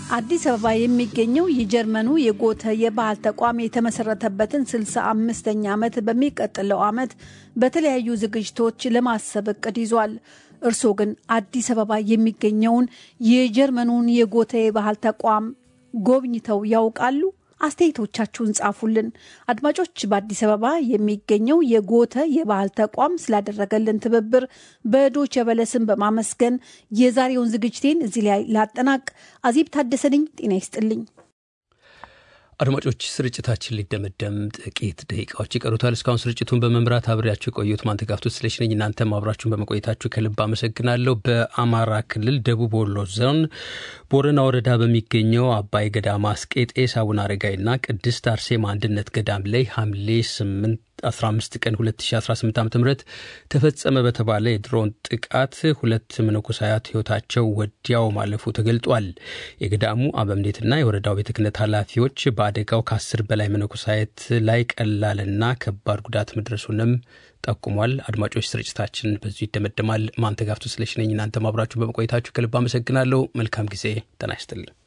አዲስ አበባ የሚገኘው የጀርመኑ የጎተ የባህል ተቋም የተመሰረተበትን ስልሳ አምስተኛ ዓመት በሚቀጥለው ዓመት በተለያዩ ዝግጅቶች ለማሰብ እቅድ ይዟል። እርስዎ ግን አዲስ አበባ የሚገኘውን የጀርመኑን የጎተ የባህል ተቋም ጎብኝተው ያውቃሉ? አስተያየቶቻችሁን ጻፉልን። አድማጮች፣ በአዲስ አበባ የሚገኘው የጎተ የባህል ተቋም ስላደረገልን ትብብር በዶቸ በለስን በማመስገን የዛሬውን ዝግጅቴን እዚህ ላይ ላጠናቅ። አዜብ ታደሰ ነኝ። ጤና ይስጥልኝ። አድማጮች ስርጭታችን ሊደመደም ጥቂት ደቂቃዎች ይቀሩታል። እስካሁን ስርጭቱን በመምራት አብሬያችሁ የቆዩት ማንተጋፍቶት ስለሽ ነኝ። እናንተም አብራችሁን በመቆየታችሁ ከልብ አመሰግናለሁ። በአማራ ክልል ደቡብ ወሎ ዞን ቦረና ወረዳ በሚገኘው አባይ ገዳማ አስቄጤስ አቡነ አረጋይና ቅድስት አርሴማ አንድነት ገዳም ላይ ሐምሌ 8 15 ቀን 2018 ዓ ም ተፈጸመ በተባለ የድሮን ጥቃት ሁለት መነኮሳያት ሕይወታቸው ወዲያው ማለፉ ተገልጧል። የገዳሙ አበምኔትና የወረዳው ቤተ ክህነት ኃላፊዎች በአደጋው ከአስር በላይ መነኮሳያት ላይ ቀላልና ከባድ ጉዳት መድረሱንም ጠቁሟል። አድማጮች ስርጭታችን በዚሁ ይደመደማል። ማንተጋፍቶ ስለሽነኝ እናንተም አብራችሁ በመቆየታችሁ ከልብ አመሰግናለሁ። መልካም ጊዜ። ጤና ይስጥልኝ።